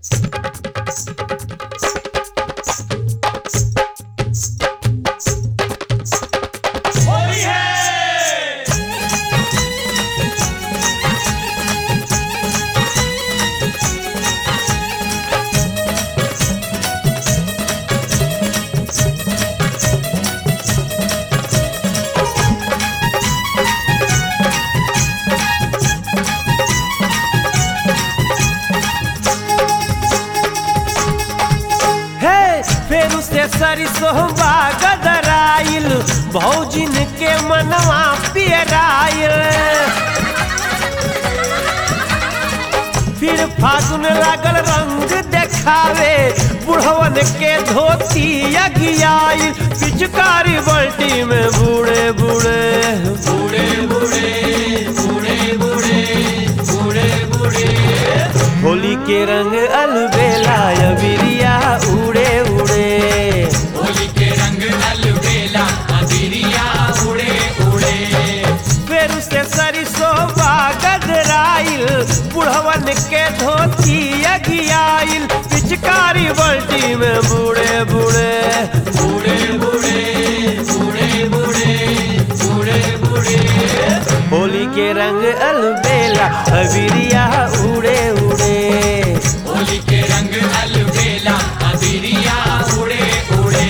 होली है हे फेरू से सरिसोबा गदराइल भौजिन के मनवा पियराइल फिर फागुन लागल रंग देखावे बुढ़वन के धोती अगियाइल पिचकारी बल्टी में बूढ़े बूढ़े बूढ़े बूढ़े बूढ़े बूढ़े बूढ़े बूढ़े होली के रंग अलबेला अबिरिया उड़े उड़े होली के रंग अलबेला अबिरिया उड़े उड़े फेरू से सरिसोबा गदराइल बुढ़वन के धोती अगियाइल पिचकारी बल्टी में बूढ़े बूढ़े बूढ़े बूढ़े बूढ़े बूढ़े बूढ़े बूढ़े होली के रंग अलबेला अबिरिया उड़े उड़े होली के रंग अलबेला अबिरिया उड़े उड़े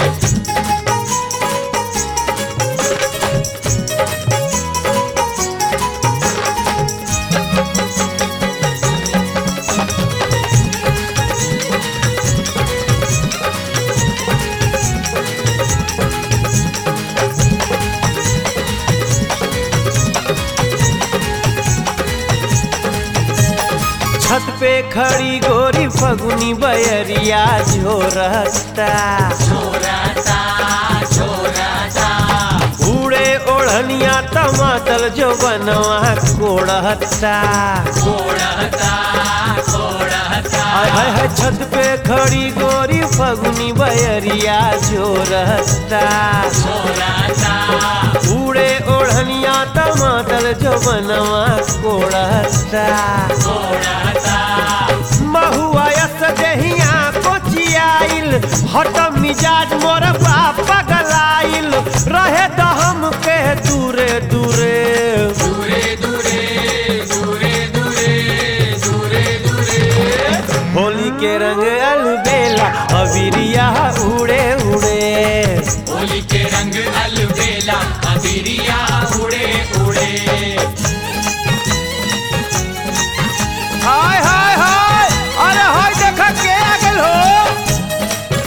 छत पे खड़ी गोरी फगुनी बयरिया झोरता छोराता छोराता उड़े ओढ़निया टमाटर जो बनवा कोड़ता कोड़ता कोड़ता हाय हाय हाय छत पे खड़ी गोरी फगुनी बयरिया झोरता छोराता उड़े ओढ़निया टमाटर जो बनवा कोड़ता कोड़ता महुआ यस देहिया कोचियाइल हट मिजाज मोर पापा गलाइल रहे दहम के दूरे दूरे दूरे दूरे दूरे दूरे दूरे दूरे होली के रंग अलबेला अबिरिया उड़े उड़े होली के रंग अलबेला अबिरिया उड़े उड़े हाय हाय हाय अरे हाय देखा के आ गेल हो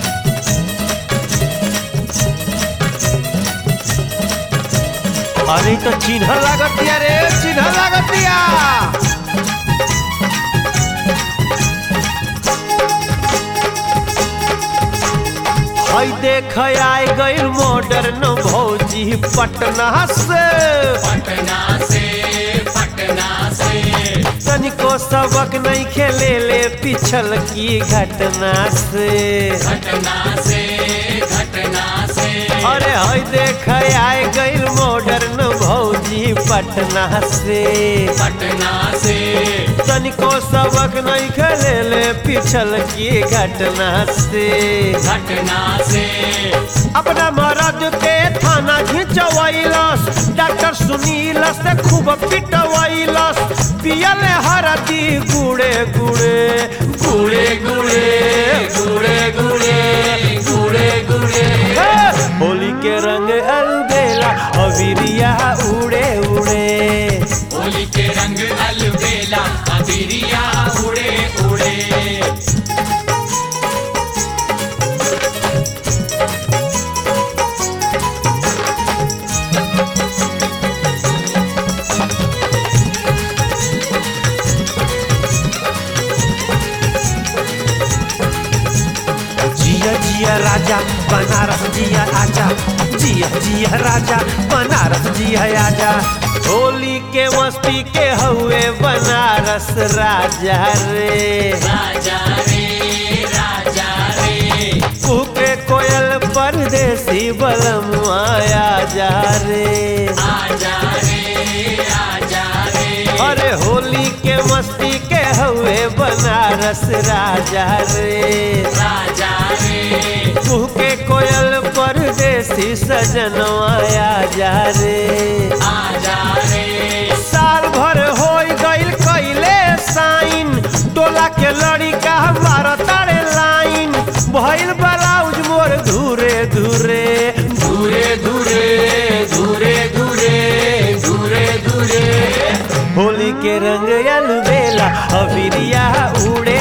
अरे इ तो चिन्ह लागत दिया रे चिन्ह लागत दिया हई देख आए गइल मॉडर्न भौजी पटना से पटना से पटना से तनिको सबक नहीं खेले ले पिछल की घटना से घटना से घटना से अरे हई देख आए गइल मॉडर्न भौजी पटना से पटना से तनिको सबक नहीं खेले ले पिछल की घटना से घटना से अपना मरद के थाना घिंचवैलस डॉक्टर सुनील से खूब पिटवैलस पियल हरदी गुड़े गुड़े गुड़े गुड़े गुड़े गुड़े गुड़े गुड़े हे! होली के रंग अलबेला अबिरिया उड़े उड़े होली के रंग अलबेला अबिरिया उड़े उड़े जिया जिया राजा बनारस जिया आजा जिया जिया राजा बनारस जिया आजा होली के मस्ती के हुए बनारस राजा रे राजा रे राजा रे कुके कोयल परदेसी बलम आया जा रे आजा रे आजा रे अरे होली के मस्ती के हुए बनारस बनारस राजा रे राजा रे कुह के कोयल परदेसी सजनवा आजा रे आजा रे साल भर हो गईल कैले साइन टोला के लड़िका मारतारे लाइन भइल ब्लाउज मोर धुरे धुरे धूरे धूरे धूरे धूरे धूरे धूरे होली के रंग अलबेला अबिरिया उड़े